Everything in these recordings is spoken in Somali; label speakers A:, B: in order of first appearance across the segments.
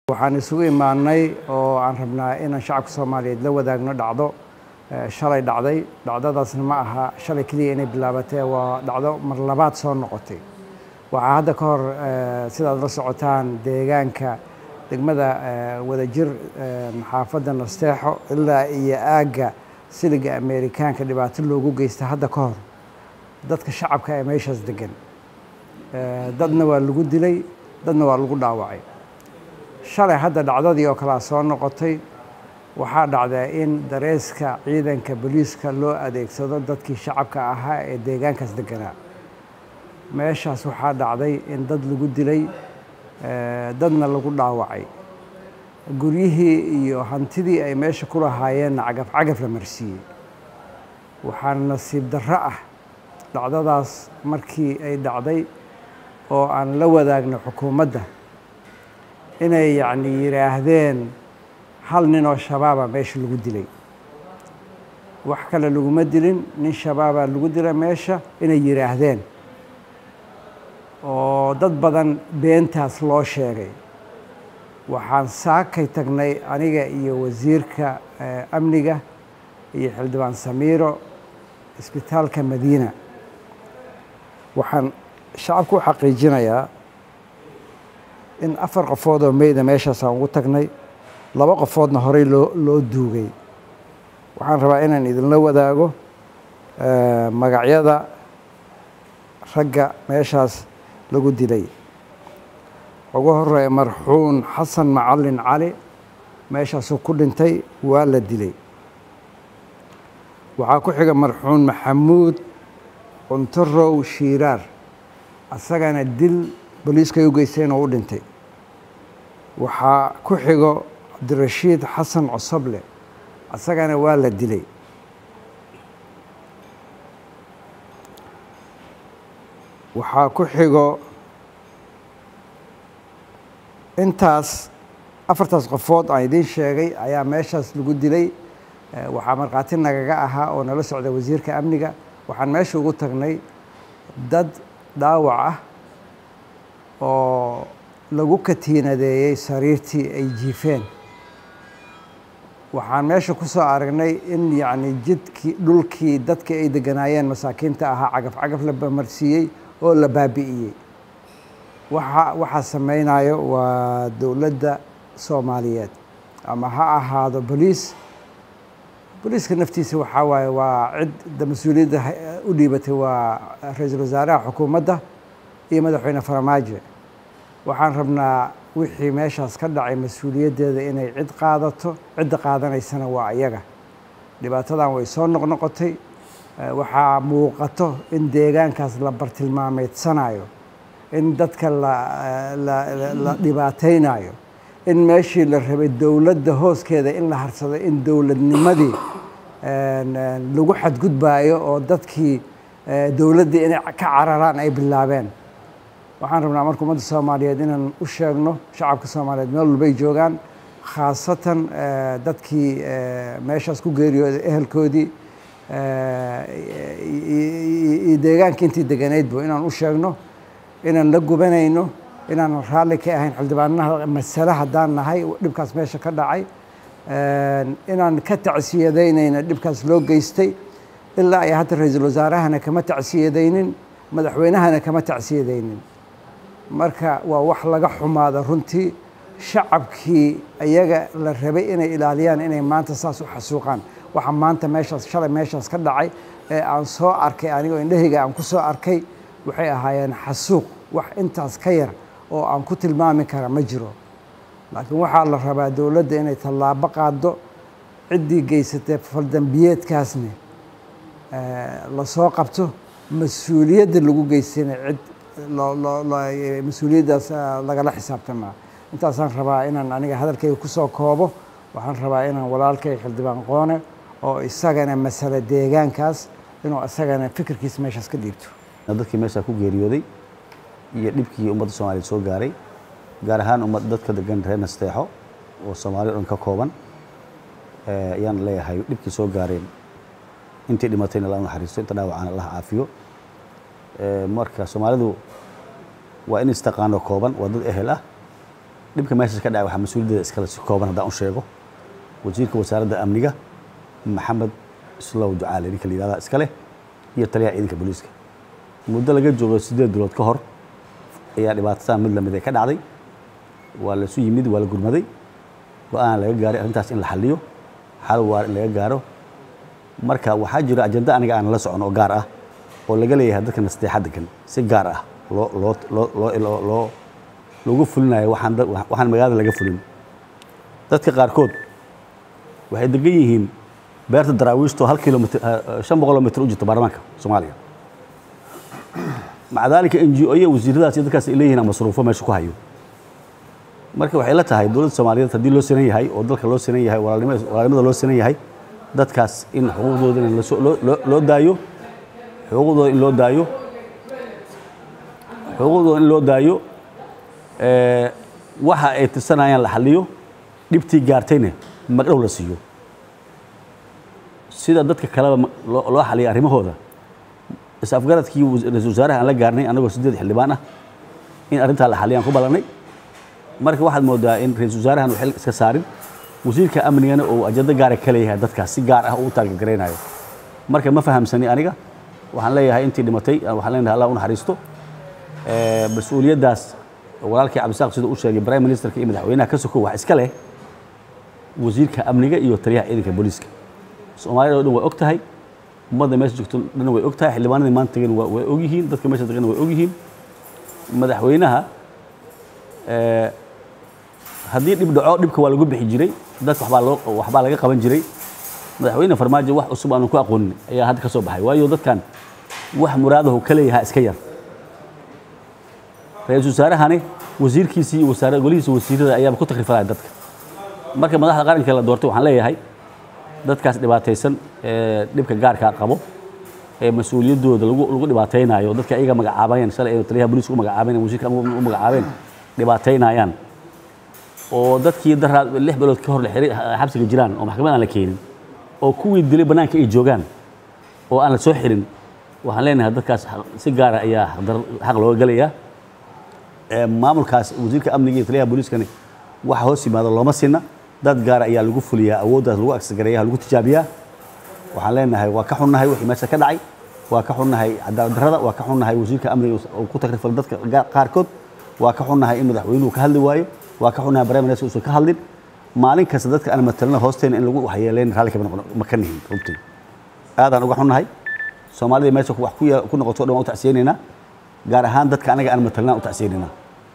A: waxaan isugu imaanay oo aan rabnaa inaan shacabka soomaaliyeed la wadaagno dhacdo shalay dhacday dhacdadaasna ma aha shalay keliya inay bilaabatee waa dhacdo mar labaad soo noqotay waxaa hadda ka hor sidaad la socotaan deegaanka degmada wadajir xaafadda nasteexo ilaa iyo aagga siliga ameerikaanka dhibaato loogu geysta hadda ka hor dadka shacabka ee meeshaas degan dadna waa lagu dilay dadna waa lagu dhaawacay shalay hadda dhacdadii oo kalea soo noqotay waxaa dhacdaa in dareeska ciidanka booliiska loo adeegsado dadkii shacabka ahaa ee deegaankaas deganaa meeshaas waxaa dhacday in dad lagu dilay dadna lagu dhaawacay guryihii iyo hantidii ay meesha ku lahaayeenna cagaf cagaf la marsiiyey waxaana nasiib darro ah dhacdadaas markii ay dhacday oo aan la wadaagno xukuumadda inay yacni yidhaahdeen hal nin oo shabaaba meesha lagu dilay wax kale laguma dilin nin shabaabaa lagu dila meesha inay yidhaahdeen oo dad badan beentaas loo sheegay waxaan saakay tagnay aniga iyo wasiirka amniga iyo xildhibaan samiiro isbitaalka madiina waxaan shacabku u xaqiijinayaa in afar qofood oo meyda meeshaasaan ugu tagnay laba qofoodna horey loo loo duugay waxaan rabaa inaan idinla wadaago magacyada ragga meeshaas lagu dilay ugu horeeya marxuun xasan macalin cali meeshaasuu ku dhintay waa la dilay waxaa ku xiga marxuun maxamuud cuntarow shiiraar asagana dil booliiskay u geysteen oo u dhintay waxaa ku xigo cabdirashiid xasan cosoble asagana waa la dilay waxaa ku xigo intaas afartaas qofood aan idiin sheegay ayaa meeshaas lagu dilay waxaa markhaati nagaga ahaa oo nala socda wasiirka amniga waxaan meesha ugu tagnay dad dhaawac ah oo lagu katiinadeeyey sariirtii ay jiifeen waxaan meesha ku soo aragnay in yacni jidkii dhulkii dadka ay deganaayeen masaakiinta ahaa cagaf cagaf la bamarsiiyey oo la baabi'iyey waxa waxaa samaynayo waa dowladda soomaaliyeed ama ha ahaado boliis boliiska naftiisa waxaa waaye waa cid mas-uuliyadda u dhiibatay waa ra-iisul wasaaraha xukuumadda iyo madaxweyne faramaajo waxaan rabnaa wixii meeshaas ka dhacay mas-uuliyaddeeda inay cid qaadato cidda qaadanaysana waa ayaga dhibaatadan way soo noqnoqotay waxaa muuqato in deegaankaas la bartilmaameedsanayo in dadka la dhibaataynayo in meeshii la rabay dowladda hooskeeda in la harsado in dowladnimadii lagu xadgudbaayo oo dadkii dowladdii inay ka cararaan ay bilaabeen waxaan rabnaa marka ummadda soomaaliyeed inaan u sheegno shacabka soomaaliyeed meel walbay joogaan khaasatan dadkii meeshaas ku geeriyooday ehelkoodii iyo deegaankii intii deganaydba inaan u sheegno inaan la gubanayno inaanan raalli ka ahayn xildhibaanaha masale haddaan nahay dhibkaas meesha ka dhacay inaan ka tacsiyadaynayna dhibkaas loo geystay ilaa ay hadda ra-iisul wasaarahana kama tacsiyadaynin madaxweynahana kama tacsiyadaynin marka waa wax laga xumaada runtii shacabkii ayaga la rabay inay ilaaliyaan inay maanta saas u xasuuqaan waxa maanta meeshaas shalay meeshaas ka dhacay ee aan soo arkay anigoo indhahayga aan ku soo arkay waxay ahaayeen xasuuq wax intaas ka yar oo aan ku tilmaami kara ma jiro laakiin waxaa la rabaa dowladda inay tallaabo qaaddo ciddii geysatay faldambiyeedkaasne la soo qabto mas-uuliyadda lagu geystayna cid mas-uuliyaddaas lagala xisaabtamaa intaasaan rabaa inaan aniga hadalkayga ku soo koobo waxaan rabaa inaan walaalkay xildhibaan qoone oo isagana masale deegaankaas inuu isagana fikirkiisa meeshaas ka dhiibto
B: dadkii meeshaa ku geeriyooday iyo dhibkii ummadda soomaaliyeed soo gaaray gaar ahaan ummad dadka degan reer nasteexo oo soomaaliya o dhan ka kooban ayaan leeyahay dhibkii soo gaareen intii dhimatayna alla naxariisto inta dhaawacana allah caafiyo marka soomaalidu waa in istaqaano kooban waa dad ehel ah dhibka meeshaas ka dhacay waxaa mas-uuliyaddeeda iskale si kooban haddaan u sheego wasiirka wasaaradda amniga maxamed islow ducaale ninka la yihahda iska leh iyo taliyaha ciidanka booliiska muddo laga joogo siddeed bilood ka hor ayaa dhibaatadan mid lamid ay ka dhacday waa laisu yimid waa la gurmaday go-aan laga gaaray arrintaas in la xalliyo xal waar in laga gaaro marka waxaa jira ajenda aniga aan la socon oo gaar ah oo laga leeyahay dadka nasteexa degan si gaar ah loo loo loo loo loo loogu fulinayo waxaan waxaan magaalada laga fulin dadka qaarkood waxay degan yihiin beerta daraawiishto hal kilomitr shan boqoloo mitr u jirta baarlamaanka soomaaliya maca daalika n g o iyo wasiiradaas iyo dadkaas ay leeyihiin masruufo meesha ku hayo marka waxay la tahay dowladda soomaaliyeed haddii loo sinan yahay oo dalka loo sinan yahay walaalnimada loo sinan yahay dadkaas in xuquuqdooda in loo daayo xuquuqdooda in loo daayo xuquuqdooda in loo daayo waxa ay tirsanayaan la xaliyo dhibtii gaartayna magdhow la siiyo sida dadka kaleba loo xaliya arrimahooda is-afgaradkii ra-isul wasaaraha aan la gaarnay annagoo siddeed xildhibaan ah in arrintaa la xaliyaan ku ballannay marka waxaad moodaa in ra-isul wasaarahan xil iska saarin wasiirka amnigana uu ajando gaara ka leeyahay dadkaas si gaar ah uu taargegaraynayo marka ma fahamsani aniga waxaan leeyahay intii dhimatay waxaan leenahay allah u naxariisto mas-uuliyaddaas walaalkii cabdisaaq siduu u sheegay prime ministerka iyo madaxweynaha ka sokow wax iska leh wasiirka amniga iyo taliyaha ciidanka booliiska soomaalida o dhan way og tahay ummadda meesha joogto dhan way og tahay xildhibaanadii maanta tagan way og yihiin dadka meesha tagan way og yihiin madaxweynaha haddii dhib dhaco dhibka waa lagu bixi jiray dadka waxbaa loo waxbaa laga qaban jiray madaxweyne farmaajo wax cusub aanu ku aqoonin ayaa hadda ka soo baxay waayo dadkan wax muraadahu ka leeyahaa iska yar ra-iisul wasaarahani wasiirkiisii iyo wasaara golihiisa wasiirada ayaaba ku takrifalaya dadka marka madaxda qaranka la doortay waxaan leeyahay dadkaas dhibaataysan ee dhibka gaarkaa qabo ee mas-uuliyaddooda lagu lagu dhibaataynayo dadka ayaga magacaabayeen shalay ee taliyaha booliiska u magacaabeen wasiirka u magacaabeen dhibaataynayaan oo dadkii daraa lix bilood ka hor la xiray xabsiga jiraan oo maxkamad aan la keenin oo kuwii dilay bannaanka ay joogaan oo aan la soo xirin waxaan leenahay dadkaas si gaara ayaa xaq looga gelayaa maamulkaas wasiirka amniga iyo taliyaha booliiskani waxa hoos yimaado looma sinna dad gaara ayaa lagu fuliyaa awooddaas lagu agsagareeya lagu tijaabiyaa waxaan leenahay waa ka xunnahay wixii meesha ka dhacay waa ka xunnahay cadaalad darrada waa ka xunnahay wasiirka amniga oo ku takrifal dadka qaarkood waa ka xunnahay in madaxweynuhu ka hadli waayo waa ka xunnahay prime minister uusan ka hadlin maalin kasta dadka aan matalna hoosteena in lagu waxyeeleyn raalli kama noqon ma ka nihin runtii aadaan uga xunnahay soomaalida meesha wax ku noqoto dhan waan u tacsiyeynaynaa gaar ahaan dadka anaga aan matalnaa u tacsiyeynaynaa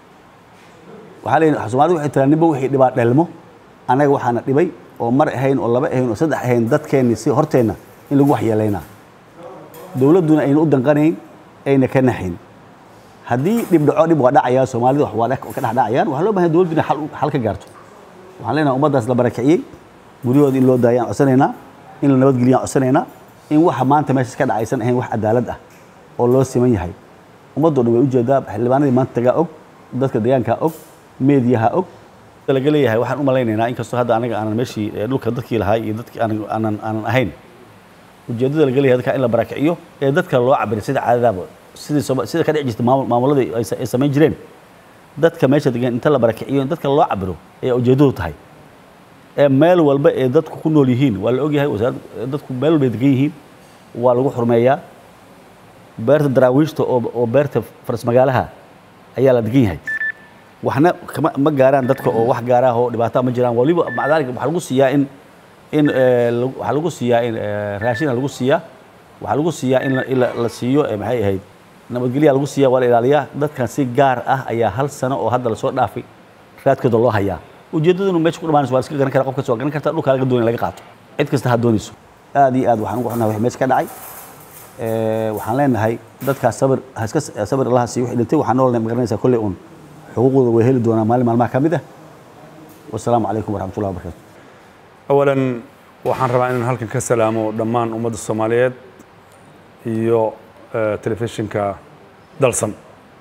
B: waxaa leeyahay soomaalida waxay tiraa ninba wixii dhibaa dhelmo annaga waxaana dhibay oo mar ahayn oo laba ahayn oo saddex ahayn dadkeenni si horteenna in lagu waxyeelaynaa dowladduna ayna u danqanayn ayna ka naxayn haddii dhib dhaco dhib waa dhacayaa soomaalida waa ka dhex dhacayaan waxaa loo bahan dowladdu inay xal ka gaarto waxaan leenahay ummaddaas la barakiciyey guryahooda in loo daayaan codsanaynaa in la nabadgeliyaan codsanaynaa in waxa maanta meeshaas ka dhacaysan ahayn wax cadaalad ah oo loo siman yahay ummaddoo dhan way ujeedaa xildhibaanadii maanta tagaa og dadka deegaankaa og meediyaha og laga leeyahay waxaan u malaynaynaa inkastoo hadda anaga aanan meeshii dhulka dadkii lahaa iyo dadkii aanan aanan ahayn ujeeddada laga leeyahay dadka in la barakiciyo ee dadka loo cabiray sida caadadaaba sidii sida ka dhici jirta maamuladii ay samayn jireen dadka meesha degan inta la barakiciyo in dadka loo cabiro ayaa ujeeddadu tahay ee meel walba ee dadku ku nool yihiin waa la ogyahay wasaarad dadku meel walba ay degan yihiin waa lagu xurmeeyaa beerta daraawiishta oo oo beerta faras magaalaha ayaa la degan yahay waxna kama ma gaaraan dadka oo wax gaaraah oo dhibaataa ma jiraan waliba maca daalika waxaa lagu siiyaa in in waxaa lagu siiyaa in raashina lagu siiyaa waxaa lagu siiyaa in in la siiyo maxay ahayd nabadgelyaa lagu siiyaa waa la ilaaliyaa dadkan si gaar ah ayaa hal sano oo hadda lasoo dhaafay raadkooda loo hayaa ujeeddadunu meesha ku dhamaanayso waa iska garan kara qof kasta waa garan karta dhulkaa laga doonay laga qaato cid kasta ha doonayso aad iyo aad waxaan ugu xunnahay wixii meesha ka dhacay waxaan leenahay dadkaas sabir haska sabir allaha siiyo wixii dhintay waxaan noolnahay magaranaysaa kolley uun xuquuqdooda way heli doonaa maalin maalmaha ka mid ah wasalaamu calaykum waraxmatullahi wabarakatu
C: awalan waxaan rabaa inaan halkan ka salaamo dhammaan ummadda soomaaliyeed iyo telefishinka dalsan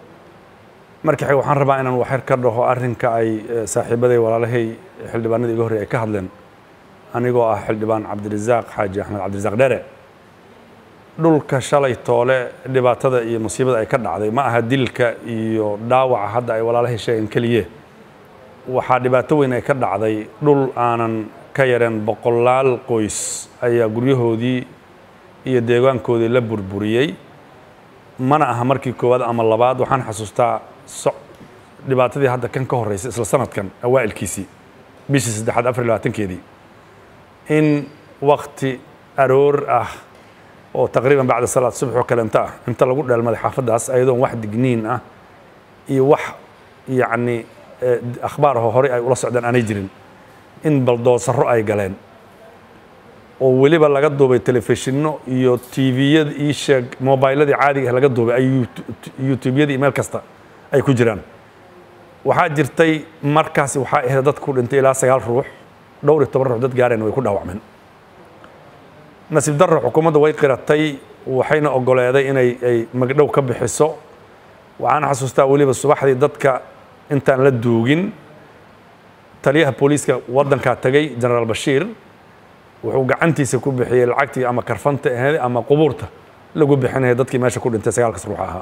C: marka xig waxaan rabaa inaan waxyar ka dhaho arrinka ay saaxiibaday walaalahay xildhibaanadii iga horrey ay ka hadleen anigoo ah xildhibaan cabdirasaaq xaaji axmed cabdirasaaq dhere dhulka shalay toole dhibaatada iyo musiibada ay ka dhacday ma aha dilka iyo dhaawaca hadda ay walaalahay sheegeen keliye waxaa dhibaato weyn ay ka dhacday dhul aanan ka yareen boqolaal qoys ayaa guryahoodii iyo deegaankoodii la burburiyey mana aha markii koowaad ama labaad waxaan xasuustaa so dhibaatadii hadda kan ka horreysay isla sanadkan awaa'ilkiisii bishii saddexaad afar iyo labaatankeedii in wakti aroor ah oo taqriiban bacda salaad subax oo kalenta ah inta lagu dheelmaday xaafaddaas ayadoon wax digniin ah iyo wax yacni akhbaar aho horey ay ula socdaan aanay jirin in baldoosaro ay galeen oo weliba laga duubay telefishinno iyo tviyada ii sheeg mobiladii caadiga ah laga duubay ay youtubeyadii meel kasta ay ku jiraan waxaa jirtay markaasi waxaa ahayd dad ku dhintay ilaa sagaal ruux dhowr iyo toban ruux dad gaareen way ku dhaawacmeen nasiib darro xukuumadda way qiratay waxayna ogoleeday inay ay magdhow ka bixiso waxaan xasuustaa weliba subaxdii dadka intaan la duugin taliyaha booliiska waddankaa tagay genaraal bashiir wuxuu gacantiisa ku bixiyey lacagtii ama karfanta ahayd ama qubuurta lagu bixinaya dadkii meesha ku dhintay sagaalkas ruux ahaa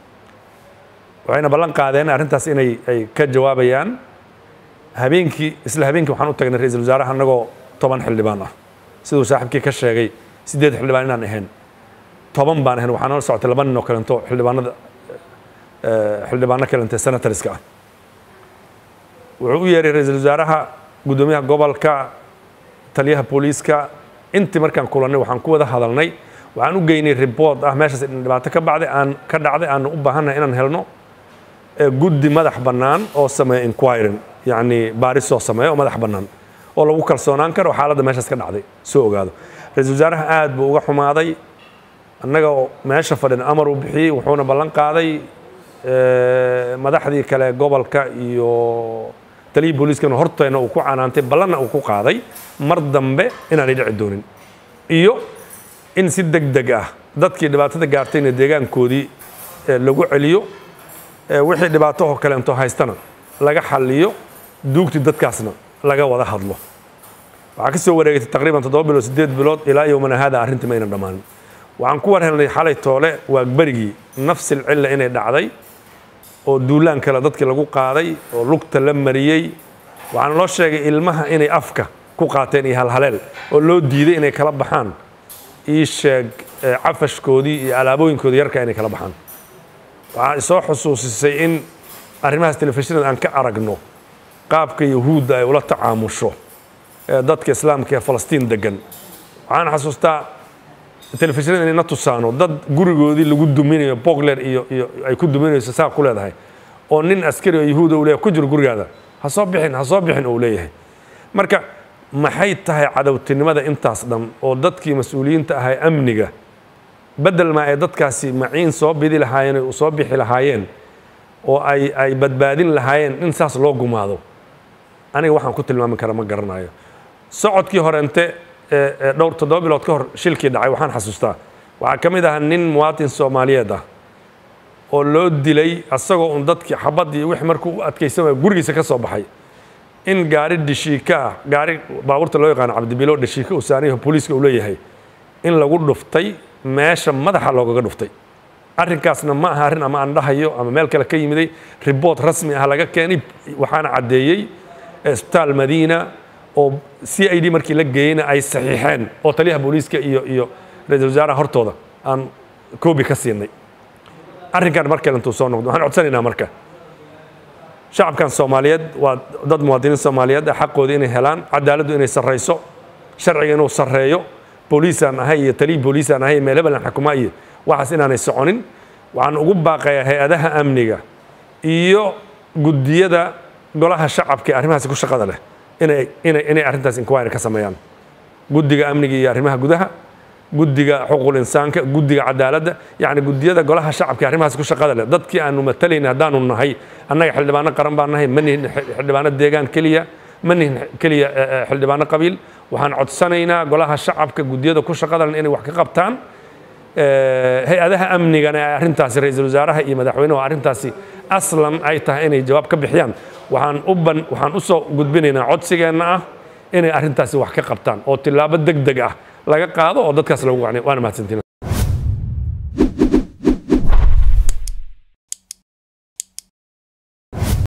C: waxayna ballan qaadeen arrintaas inay ay ka jawaabayaan habeenkii isla habeenkii waxaan u tagnay ra-iisul wasaaraha annagoo toban xildhibaan ah siduu saaxiibkii ka sheegay siddeed xildhibaan inaan ahayn toban baan ahayn waxaa noo socotay laba nin oo kalento xildhibaanada xildhibaano kalente senatoriska ah wuxuu u yeeray ra-iisul wasaaraha guddoomiyaha gobolka taliyaha booliiska intii markaan kulannay waxaan ku wada hadalnay waxaan u geynay report ah meeshaas dhibaato ka bacday aan ka dhacday aanu u baahannahay inaan helno guddi madax bannaan oo sameeya inquiring yacni baaris soo sameeya oo madax bannaan oo lagu kalsoonaan karo xaaladda meeshaas ka dhacday soo ogaado ra-iisul wasaaraha aad buu uga xumaaday annaga oo meesha fadhin amar uu bixiyey wuxuuna ballan qaaday madaxdii kale gobolka iyo taliyii booliiskana horteena uu ku canaantay ballanna uu ku qaaday mar dambe inaanay dhici doonin iyo in si deg deg ah dadkii dhibaatada gaartayna deegaankoodii lagu celiyo wixii dhibaato oo kaleento haystana laga xalliyo duugtii dadkaasna laga wada hadlo waxaa ka soo wareegatay taqriiban toddoba bilood siddeed bilood ilaa yowmana haada arrintii ma aynan dhammaanin waxaan ku war helnay xalay toole waa berigii nafsil cilla inay dhacday oo duulaan kale dadkii lagu qaaday oo lugta la mariyey waxaana loo sheegay ilmaha inay afka ku qaateen iyo halhaleel oo loo diiday inay kala baxaan ii sheeg cafashkoodii iyo alaabooyinkoodii yarka inay kala baxaan waxaa isoo xusuusisay in arrimahaas telefishinada aan ka aragno qaabka yahuudda ay ula tacaamusho dadka islaamka ee falastiin degan waxaan xasuustaa telefishinada inay na tusaano dad gurigoodii lagu duminayo bogler iyo iyo ay ku duminayso saa ku leedahay oo nin askari oo yahuuda uu leeyahay ku jiro gurigaada ha soo bixin ha soo bixin uu leeyahay marka maxay tahay cadowtinimada intaas dhan oo dadkii mas-uuliyiinta ahay amniga bedel maa ay dadkaasi maciin soo bidi lahaayeen oo soo bixi lahaayeen oo ay ay badbaadin lahaayeen in saas loo gumaado aniga waxaan ku tilmaami kara ma garanayo socodkii horente dhowr toddoba bilood ka hor shilkii dhacay waxaan xasuustaa waxaa ka mid ahaa nin muwaatin soomaaliyeed ah oo loo dilay asagoo un dadkii xabaddii wix markuu u adkaysan waaya gurigiisa ka soo baxay in gaari dhishiika ah gaari baabuurta loo yaqaano cabdibilo dhishiika uu saaniyaho booliiska uu leeyahay in lagu dhuftay meesha madaxa loogaga dhuftay arrinkaasna ma aha arrin ama aan dhahayo ama meel kale ka yimiday riboort rasmi ah laga keenay waxaana caddeeyey isbitaal madiina oo c i d markii la geeyeyna ay saxiixeen oo taliyaha booliiska iyo iyo ra-iisul wasaaraha hortooda aan koobi ka siinay arrinkan mar kale intuu soo noqdo waxaan codsanaynaa marka shacabkan soomaaliyeed waa dad muwaadiniin soomaaliyeed ah xaqooda inay helaan cadaaladdu inay sarrayso sharciga inuu sarreeyo booliisaan ahay iyo taliyii booliisaan ahay meel hebelan xakuma iyo waxaas inaanay soconin waxaan ugu baaqayaa hay-adaha amniga iyo guddiyada golaha shacabka ee arrimahaasi ku shaqada leh inay inay inay arrintaas inquiry ka sameeyaan guddiga amniga iyo arrimaha gudaha guddiga xuquuqul insaanka guddiga cadaaladda yacni guddiyada golaha shacabka ee arrimahaas ku shaqada leh dadkii aanu matalayna haddaanu nahay annaga xildhibaano qaran baan nahay ma nihin xildhibaano deegaan keliya ma nihin keliya xildhibaano qabiil waxaan codsanaynaa golaha shacabka guddiyada ku shaqada leh inay wax ka qabtaan hay-adaha amnigana ee arrintaasi ra-iisul wasaaraha iyo madaxweynuhu arrintaasi aslan ay tahay inay jawaab ka bixiyaan waxaan u ban waxaan u soo gudbinaynaa codsigeenna ah inay arrintaasi wax ka qabtaan oo tillaabo deg deg ah laga qaado oo dadkaas lagu qacniyo waana mahadsantiin